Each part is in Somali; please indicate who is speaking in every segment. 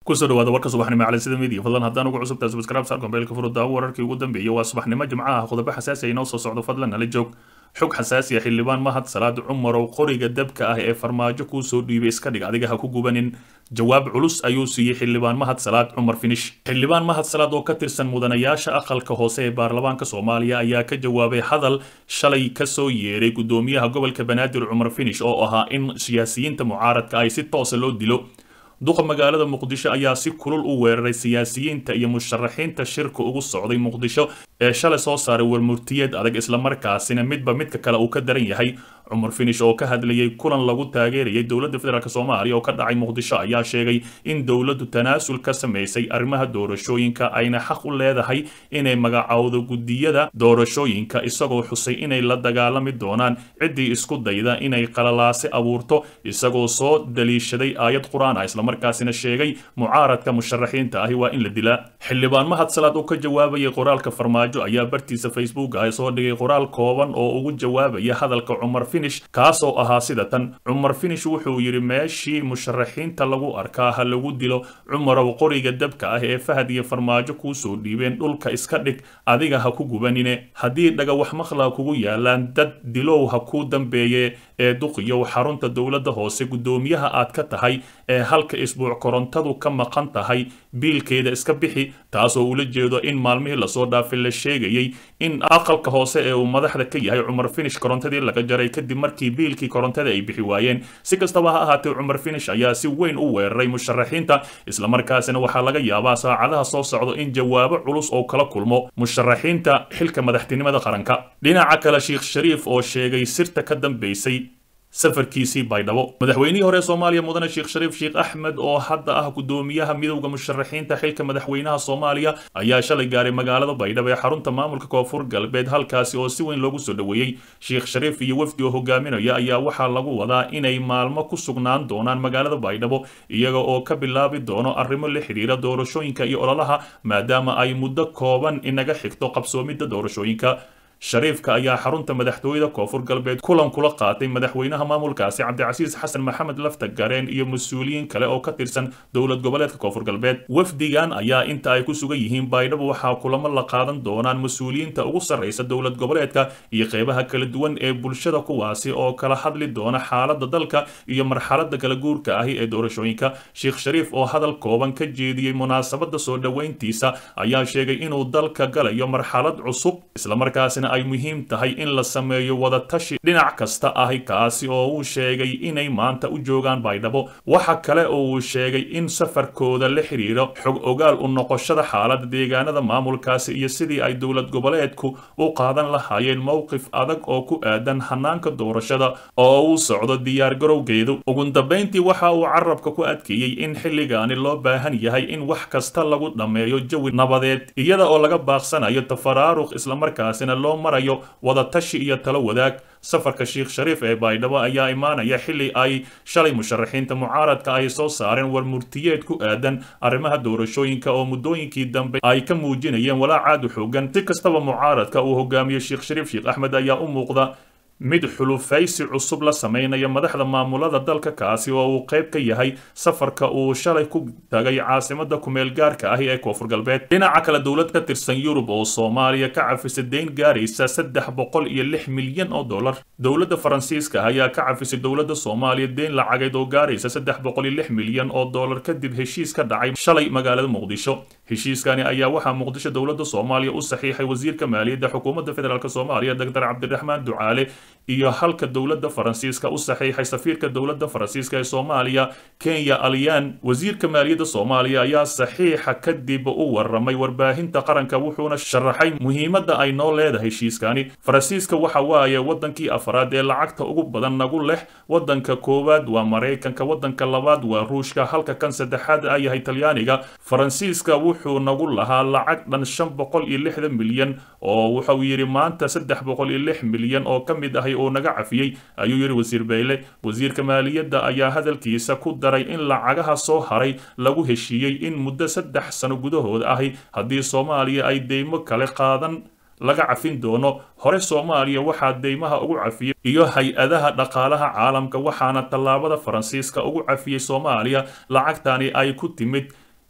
Speaker 1: kusoo dhawaada warka subaxnimo cali sida midiya fadlan haddaan ugu cusubtahay subscribe saar kombeelka furo daawo wararkii ugu dambeeyay waa subaxnimo jimcaha qodobo xasaasi ah inoo soo socdo fadlan nala joog xog xasaasi ah xildhibaan mahad salaad cumarow qoriga dabka ah ee farmaajo kuu soo dhiibay iska dhig adiga ha ku gubanin jawaab culus ayuu siiyey xildhibaan mahad salaad cumar finish xildhibaan mahad salaad oo ka tirsan mudanayaasha aqalka hoose ee baarlamaanka soomaaliya ayaa ka jawaabay hadal shalay kasoo yeeray gudoomiyaha gobolka banaadir cumar finish oo ahaa in siyaasiyiinta mucaaradka ay si toosa loo dilo duqa magaalada muqdisho ayaa si kulul u weeraray siyaasiyiinta iyo musharaxiinta shirka ugu socday muqdisho ee shalay soo saaray warmurtiyeed adag islamarkaasina midba midka kale uu ka daran yahay cumar finish oo ka hadlayay kulan lagu taageerayay dowladda federaalk soomaaliya oo ka dhacay muqdisho ayaa sheegay in dowladdu tanaasul ka samaysay arrimaha doorashooyinka ayna xaq u leedahay inay magacowdo guddiyada doorashooyinka isagoo xusay inay la dagaalami doonaan ciddii isku dayda inay qalalaase abuurto isagoo soo daliishaday aayad qur-aan ah islamarkaasina sheegay mucaaradka musharaxiinta ahi waa in la dilaa xildhibaan mahad salaad oo ka jawaabayay qoraalka farmaajo ayaa bartiisa facebook ah soo dhigay qoraal kooban oo ugu jawaabaya hadalka cumar finish kaasoo ahaa sida tan cumar finish wuxuu yidhi meeshii musharaxiinta lagu arkaa ha lagu dilo cumarow qoriga dabka ah ee fahad iyo farmaajo kuu soo dhiibeen dhulka iska dhig adiga ha ku gubanine haddii dhagawax maqla kugu yaalaan dad dilow ha kuu dambeeye ee duqiyow xarunta dowladda hoose guddoomiyaha aad ka tahay ee halka isbuuc korontadu ka maqan tahay biilkeeda iska bixi taasoo ula jeedo in maalmihii lasoo dhaafay la sheegayay in aqalka hoose ee uu madaxda ka yahay cumar finish korontadii laga jaray kadib markii biilkii korontada ay bixi waayeen si kastaba ha ahaatee cumar finish ayaa si weyn u weeraray musharaxiinta islamarkaasina waxaa laga yaabaa saacadaha soo socdo in jawaabo culus oo kala kulmo musharaxiinta xilka madaxtinimada qaranka dhinaca kale sheekh shariif oo sheegay sirta ka dambeysay safarkiisii baydhabo madaxweynihii hore soomaaliya mudane sheekh shariif sheekh axmed oo hadda ah guddoomiyaha midowda musharaxiinta xilka madaxweynaha soomaaliya ayaa shalay gaaray magaalada baydhabo ee xarunta maamulka koonfur galbeed halkaasi oo si weyn loogu soo dhoweeyey sheekh shariif iyo wafdi oo hogaaminaya ayaa waxaa lagu wadaa inay maalmo ku sugnaan doonaan magaalada baydhabo iyaga oo ka bilaabi doono arrimo la xidhiira doorashooyinka iyo ololaha maadaama ay muddo kooban inaga xigto qabsoomidda doorashooyinka shariifka ayaa xarunta madaxtooyada koonfur galbeed kulan kula qaatay madaxweynaha maamulkaasi cabdicasiis xasan maxamed lafta gareen iyo mas-uuliyiin kale oo ka tirsan dowlad goboleedka koonfur galbeed wafdigan ayaa inta ay ku sugan yihiin baydhabo waxaa kulamo la qaadan doonaan mas-uuliyiinta ugu sarraysa dowlad goboleedka iyo qeybaha kala duwan ee bulshada kuwaasi oo kala hadli doona xaaladda dalka iyo marxaladda kala guurka ahi ee doorashooyinka sheekh shariif oo hadal kooban ka jeediyey munaasabadda soo dhoweyntiisa ayaa sheegay inuu dalka galayo marxalad cusub islamarkaasina ay muhiim tahay in la sameeyo wadatashi dhinac kasta ahi kaasi oo uu sheegay inay maanta u joogaan baydhabo waxa kale oo uu sheegay in safarkooda la xiriiro xog ogaal u noqoshada xaaladda deegaanada maamulkaasi iyo sidii ay dowlad goboleedku u qaadan lahaayeen mowqif adag oo ku aadan hanaanka doorashada oo uu socdo diyaargarowgeedu ugu dambayntii waxa uu carabka ku adkeeyey in xilligaani loo baahan yahay in wax kasta lagu dhammeeyo jawi nabadeed iyada oo laga baaqsanayo tafaraaruq islamarkaasina loo marayo wadatashi iyo talo wadaag safarka sheekh shariif ee baydhabo ayaa imaanaya xilli ay shalay musharaxiinta mucaaradka ay soo saareen warmurtiyeed ku aadan arrimaha doorashooyinka oo muddooyinkii dambe ay ka muujinayeen walaacaadu xoogan si kastaba mucaaradka uu hogaamiyo sheekh shariif sheekh axmed ayaa u muuqda mid xulufaysi cusub la sameynaya madaxda maamulada dalka kaasi oo uu qayb ka yahay safarka uu shalay ku tagay caasimada kumeel gaarka ahi ee koonfur galbeed dhinaca kale dowlad ka tirsan yurub oo soomaaliya ka cafisay deyn gaaraysa saddex boqol iyo lix milyan oo dollar dowladda faransiiska ayaa ka cafisay dowladda soomaaliya deyn lacageed oo gaaraysa saddex boqol iyo lix milyan oo dollar kadib heshiis ka dhacay shalay magaalada muqdisho heshiiskani ayaa waxaa muqdisho dowladda soomaaliya u saxiixay wasiirka maaliyadda xukuumadda federaalk soomaaliya doctor cabdiraxmaan ducaale iyo halka dowladda faransiiska u saxiixay safiirka dowladda faransiiska ee soomaaliya kenya alyan wasiirka maaliyadda soomaaliya ayaa saxiixa kadib u waramay warbaahinta qaranka wuxuuna sharaxay muhiimadda ay noo leedahay heshiiskani faransiiska waxa waaye wadankii afraad ee lacagta ugu badan nagu leh wadanka koowaad waa maraykanka wadanka labaad waa ruushka halka kan saddexaad a yahay talyaaniga faransiiska wuxuu nagu lahaa lacag dhan shan boqol iyo lixdan milyan oo wuxuu yidhi maanta saddex boqol iyo lix milyan oo ka mid ahay oo naga cafiyey ayuu yidhi wasiir beyle wasiirka maaliyadda ayaa hadalkiisa ku daray in lacagaha soo haray lagu heshiiyey in muddo saddex sano gudahooda ahi haddii soomaaliya ay deymo kale qaadan laga cafin doono hore soomaaliya waxaa deymaha ugu cafiyey iyo hay-adaha dhaqaalaha caalamka waxaana tallaabada faransiiska ugu cafiyey soomaaliya lacagtani ay ku timid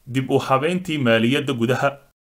Speaker 1: dib u habeyntii maaliyadda gudaha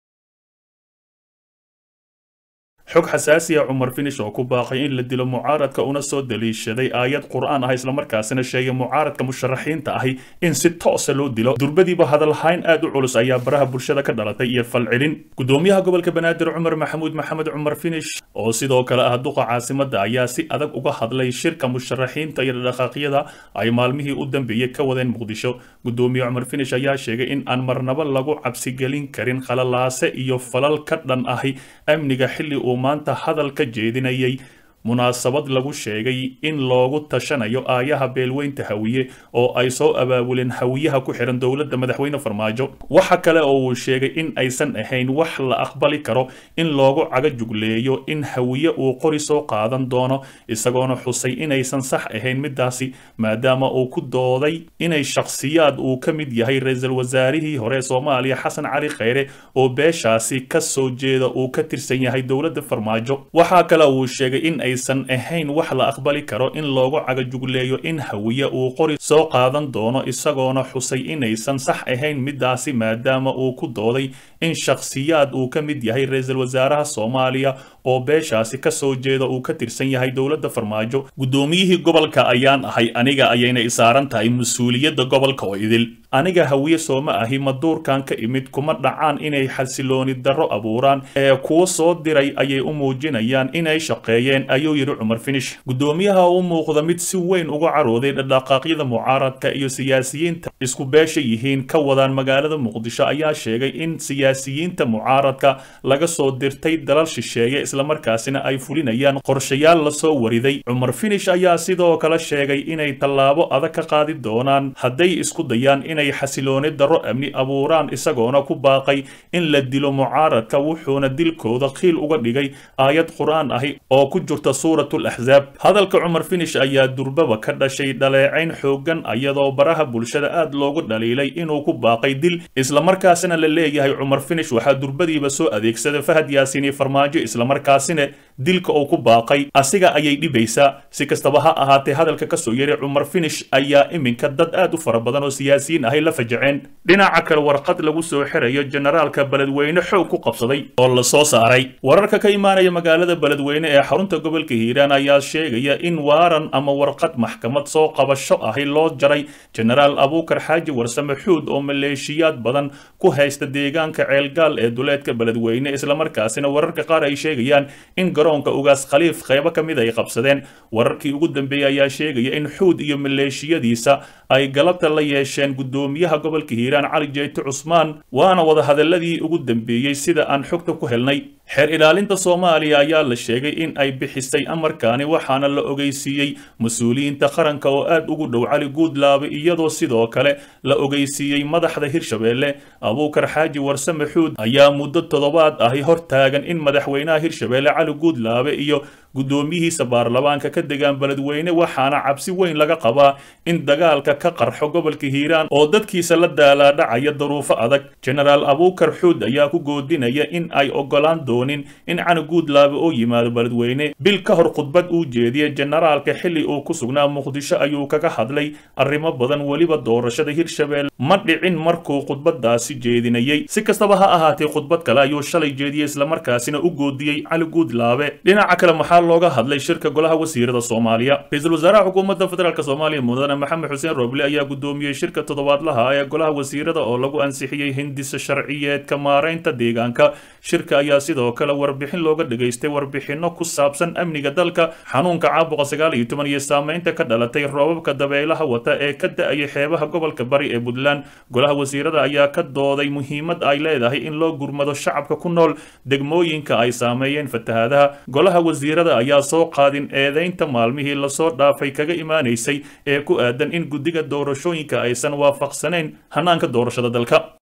Speaker 1: xog xasaasi ah cumar finish oo ku baaqay in la dilo mucaaradka una soo daliishaday aayad qur-aan ah islamarkaasina sheegay mucaaradka musharaxiinta ahi in si toosa loo dilo durbadiiba hadalhayn aad u culus ayaa baraha bulshada ka dhalatay iyo falcelin gudoomiyaha gobolka banaadir cumar maxamuud maxamed cumar finish oo sidoo kale ah duqa caasimada ayaa si adag uga hadlay shirka musharaxiinta iyo dhaqaaqyada ay maalmihii u dambeeyey ka wadeen muqdisho gudoomiye cumar finish ayaa sheegay in aan marnaba lagu cabsigelin karin khalalaase iyo falal ka dhan ahi amniga xilli uu maanta hadal ka jeedinayay munaasabad lagu sheegay in loogu tashanayo aayaha beelweynta hawiye oo ay soo abaabuleen hawiyaha ku xihan dowladda madaxweyne farmaajo waxa kale oo uu sheegay in aysan ahayn wax la aqbali karo in loogu caga jugleeyo in hawiye uu qori soo qaadan doono isagoona xusay inaysan sax ahayn midaasi maadaama uu ku dooday inay shakhsiyaad uu ka mid yahay ra-iisul wasaarihii hore soomaaliya xasan cali kheyre oo beeshaasi ka soo jeeda uu ka tirsan yahay dowladda farmaajo waxaa kale uu sheegay in ay aysan ahayn wax la aqbali karo in loogu cagajugleeyo in hawiye uu qori soo qaadan doono isagoona xusay inaysan sax ahayn midaasi maadaama uu ku dooday in shakhsiyaad uu ka mid yahay ra-iisul wasaaraha soomaaliya oo beeshaasi ka soo jeeda uu ka tirsan yahay dowladda farmaajo guddoomiyihii gobolka ayaan ahay aniga ayayna isaaran tahay mas-uuliyadda gobolka oo idil aniga hawiye sooma ahi maduurkan ka imid kuma dhacaan inay xasilooni darro abuuraan ee kuwa soo diray ayay u muujinayaan inay shaqeeyeen ayuu yidhi cumar finish guddoomiyaha u muuqda mid si weyn uga carooday dhaqdhaqaaqyada mucaaradka iyo siyaasiyiinta isku beesha yihiin ka wadaan magaalada muqdisho ayaa sheegay in siyaasiyiinta mucaaradka laga soo dirtay dalal shisheeye islamarkaasina ay fulinayaan qorshayaal lasoo wariday cumar finish ayaa sidoo kale sheegay inay tallaabo adag ka qaadi doonaan hadday isku dayaan inay xasilooni darro amni abuuraan isagoona ku baaqay in la dilo mucaaradka wuxuuna dilkooda qiil uga dhigay aayad qur-aan ahi oo ku jirta suuratul axsaab hadalka cumar finish ayaa durbaba ka dhashay dhaleecayn xooggan iyadoo baraha bulshada aad loogu dhaliilay inuu ku baaqay dil islamarkaasina la leeyahay cumar finish waxaa durbadiiba soo adeegsada fahad yaasiini farmaajo islamarkaasina dilka uu ku baaqay asiga ayay dhibaysaa si kastaba ha ahaatee hadalka kasoo yeray cumar finish ayaa iminka dad aad u fara badan oo siyaasiyiin ahay la fajaceen dhinaca kale warqad lagu soo xirayo generaalka beledweyne xoog ku qabsaday oo la soo saaray wararka ka imaanaya magaalada beledweyne ee xarunta gobolka hiiraan ayaa sheegaya in waaran ama warqad maxkamad soo qabasho ahi loo jaray genaraal abuukar xaaji warsame xuud oo maleeshiyaad badan ku haysta deegaanka ceelgaal ee duleedka beledweyne islamarkaasina wararka qaar ay sheegayaan in garoonka ugaas khaliif qaybo ka mid ay qabsadeen wararkii ugu dambeeyey ayaa sheegaya in xuud iyo maleeshiyadiisa ay galabta la yeesheen guddoomiyaha gobolka hiiraan cali jeyti cusmaan waana wadahadaladii ugu dambeeyey sida aan xogta ku helnay xeer ilaalinta soomaaliya ayaa la sheegay in ay bixisay amarkaani waxaana la ogeysiiyey mas-uuliyiinta qaranka oo aad ugu dhow cali guudlaabe iyadoo sidoo kale la ogeysiiyey madaxda hirshabeelle abuukar xaaji warsame xuud ayaa muddo toddobaad ahi hor taagan in madaxweynaha hirshabeelle cali guudlaabe iyo guddoomiyihiisa baarlamaanka ka degaan beledweyne waxaana cabsi weyn laga qabaa in dagaalka ka qarxo gobolka hiiraan oo dadkiisa la daalaadhacaya daruufo adag genaraal abuukar xuud ayaa ku goodinaya in ay ogolaan doonin in cani guudlaabe oo yimaado beledweyne bil ka hor khudbad uu jeediyey generaalka xilli uu ku sugnaa muqdisho ayuu kaga hadlay arrimo badan weliba doorashada hirshabeelle ma dhicin markuu khudbadaasi jeedinayey si kastaba ha ahaatee khudbad kale ayuu shalay jeediyey islamarkaasina u goodiyey cali guudlaabe dhinaca kale maxaa looga hadlay shirka golaha wasiirada soomaaliya ra-iisul wasaaraha xukuumadda federaalk soomaaliya mudane maxamed xuseen roble ayaa gudoomiyey shirka toddobaadlaha ee golaha wasiirada oo lagu ansixiyey hindisa sharciyeedka maaraynta deegaanka shirka ayaa sidoo kale warbixin looga dhageystay warbixino ku saabsan amniga dalka xanuunka caabuqa sagaal iyo toban iyo saameynta ka dhalatay roobabka dabeelaha wata ee ka da-ayay xeebaha gobolka bari ee puntland golaha wasiirada ayaa ka dooday muhiimad ay leedahay in loo gurmado shacabka ku nool degmooyinka ay saameeyeen fatahaadaha golaha wasiirada ayaa soo qaadin eedeynta maalmihii lasoo dhaafay kaga imaanaysay ee ku aadan in guddiga doorashooyinka aysan waafaqsanayn hanaanka doorashada dalka